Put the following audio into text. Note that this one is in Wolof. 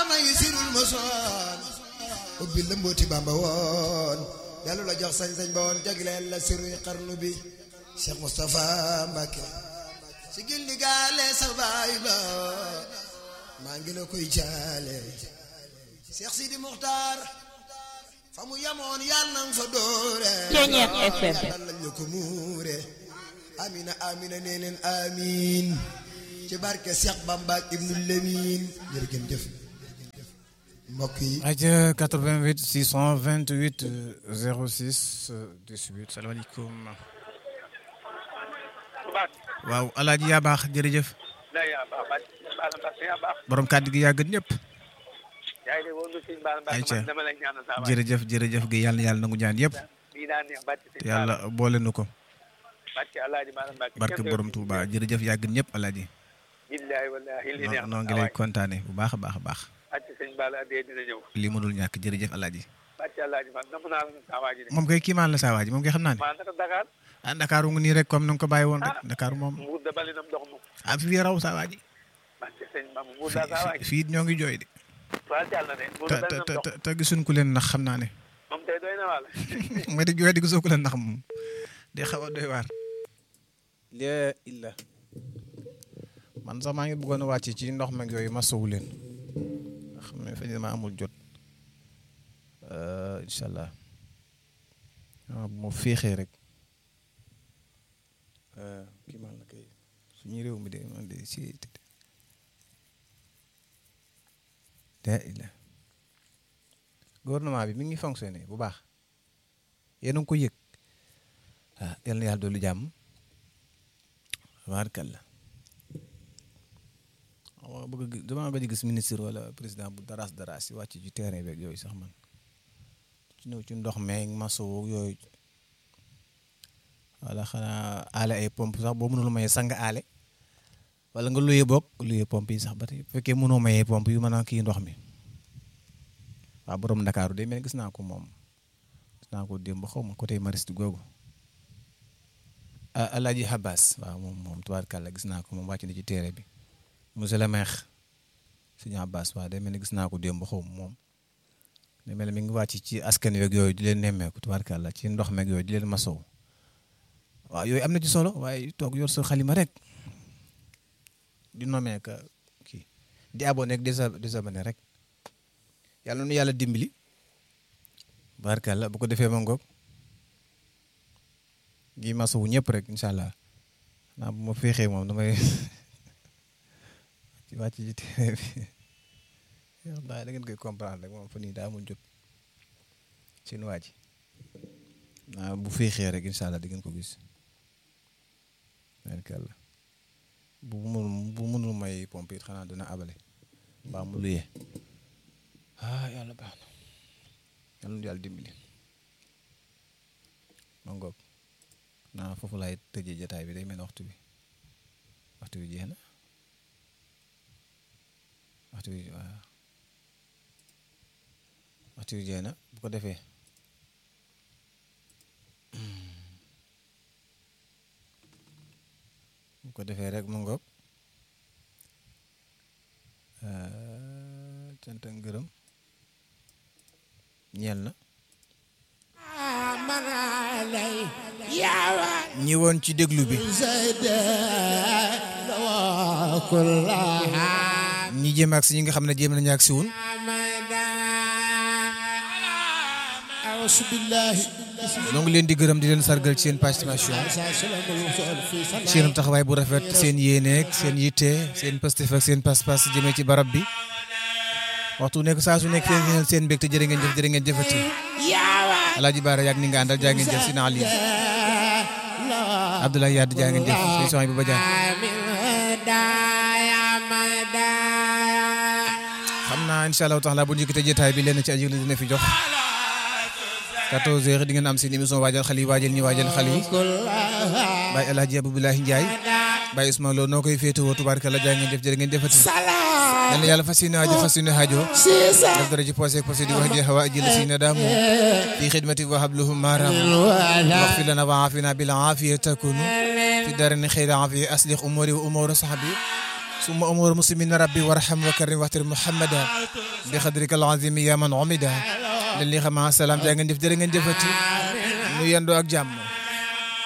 may sirul mosoon ubbi la mbooti bamba woon dellu la jox sañ-sañ ba woon jagleel la siruy xarnu bi Cheikh Moustapha Mbacke si gilli gaale sa baay ba maa ngi la koy jaale Cheikh Sidi Muxtaar fa mu yamoon yàlla na fa doore Ceeñeer FM. yàlla lañ la ko muure amina amina nee leen amin ci barke Cheikh Bamba ak Ibnu Lemin jërë ngeen jëf mbokk yi aja 88 628 06 18 salaamaaleykum waaw alaaji yaa baax jërëjëf لا يا بابا بالا بس يا بابا borom kàddu gi yaa gën ñëpp yaay de woon sëñ baala baax Ayca. man dama la ñaanal saa waay jërëjëf jërëjëf gi yàlla na yàlla nangu ñaan yëpp bii daa neex bàcc sëñ te yàlla boole nu ko bàcc alaaji baala mbàkke barke borom Touba jërëjëf yaa gën ñëpp alaaji billahi wallahi li neex noo noo ngi lay kontaane bu baax a baax a baax bàcc sëñ baala adee dina ñëw lii mënul ñàkk jërëjëf alaaji bàcc alaaji man nam naa la na saa waay ji de moom kay kiimaan la saa waa ji moom kay xam naa ne maa naka Dakar ah Dakar ngi nii rek comme na nga ko bàyyi woon rek Dakar moom mbuur da bali nam ndox mu ah fi raw saa waa ji bàcc sëñ mam mbuur daa saa waay fii fii ñoo ngi jooy de waa jàll na de mbuur te da bali te nam te ndox te gisuñ ku leen nax xam naa ne moom tey doy na wàll mooy di jooy di gisoo ku leen nax moom day xaw a doy waar lee illa man sax maa ngi bëggoon a wàcc ci ndox mag yooyu ma sowu leen nga xam ne fa ma amul jot incha allah waaw bu ma féexee rek kii man la kay suñu réew mi de man de si lee illa gouvernement bi mi ngi fonctionné bu baax yéen a ngi ko yëg ah yal na yàlla dolli jàmm tabaarkalla waaw bëgg gi damaa gëj a gis ministre wala président bu daraas daraas yi wàcc ci terrain beeg yooyu sax man ci ñëw ci ndox meeg maso yooyu wala xanaa aale ay pompe sax boo mënul maye sang aale wala nga luye bokk luye pompe yi sax ba tey bu fekkee mënoo mayee pompe yu mën a kii ndox mi waaw borom Ndakaaru de mel gis naa ko moom gis naa ko démb xaw ma côté Mariste googu ah Alaaji Habas waaw moom moom tubaarkàlla gis naa ko moom wàcc na ci téere bi monsieur le maire suñu Habas waaw day mel ni gis naa ko démb xaw ma moom day mel ni mi ngi wàcc ci askan wi ak yooyu di leen nemmeeku tubaarkàlla ci ndox meeg yooyu di leen masow waaw yooyu am na ci solo waaye toog yor sa xalima rek di nomee ka kii di abonné ak désabonné rek yàlla nu yàlla dimbali barkalla bu ko defee ma ngoog gi masawu ñëpp rek incha allah naa bu ma féexee moom damay ci wàcc ci téere bi yow da ngeen koy comprendre rek moom fa nii daa amul jot seen waa ji naa bu féexee rek incha allah di ngeen ko gis barkalla bu mënul bu mënul may pompe it xanaa dina abale mbaa mu luyee ah yàlla baax na yàlla na yàlla dimbali ma ngoog naa foofu laay tëjee jataay bi day mel ne waxtu bi waxtu bi jeex na waxtu bi waaw waxtu bi jeex na bu ko defee bu ko defee rek ma ngoog cant ak ngërëm ñeel na ñi woon ci déglu bi ñi jéem ak si ñi nga xam ne jéem nañu ak si wun ñoo ngi leen di gërëm di leen sargal ci seen participation seen taxawaay bu rafet seen yéeneeg seen yitte seen pastef ak seen pas-pas jëmee ci barab bi waxtu nekk saa su nekk seen ngeen seen mbégte jërë ngeen jëf jërë ngeen jëfati alaaji baara yàgg ni nga àndal jaa ngeen jëf si naa lii Abdoulaye Yade jaa ngeen jëf si soxna bi ba jaan xam naa incha allahu taala bu njëkkite jotaay bi leen ci aju li dina fi jox 14 heures di ngeen am seen émission waajal xale yi waajal ñi waajal xale yi Baye El Hadj Abdoulaye Ndiaye Baye Ousmane Lo noo koy féetewoo tubaarkalla jaa ngeen jëf jërë ngeen jëfati yal na yàlla fas yéene aajo fas yéene aajo def dara ci posé posé di wax di hawa ajil si na daamu fi xidmati wa habluhum maram waxfir lana wa aafina bil aafiya takunu fi darani xayra aafiya aslix umuri wa umura sahbi summa umur muslimina rabbi warham wa karim waxtir muhammada bi xadrika alazimi ya man umida leen li xama salaam jaa ngeen jëf jërë ngeen jëfati nu yendoo ak jàmm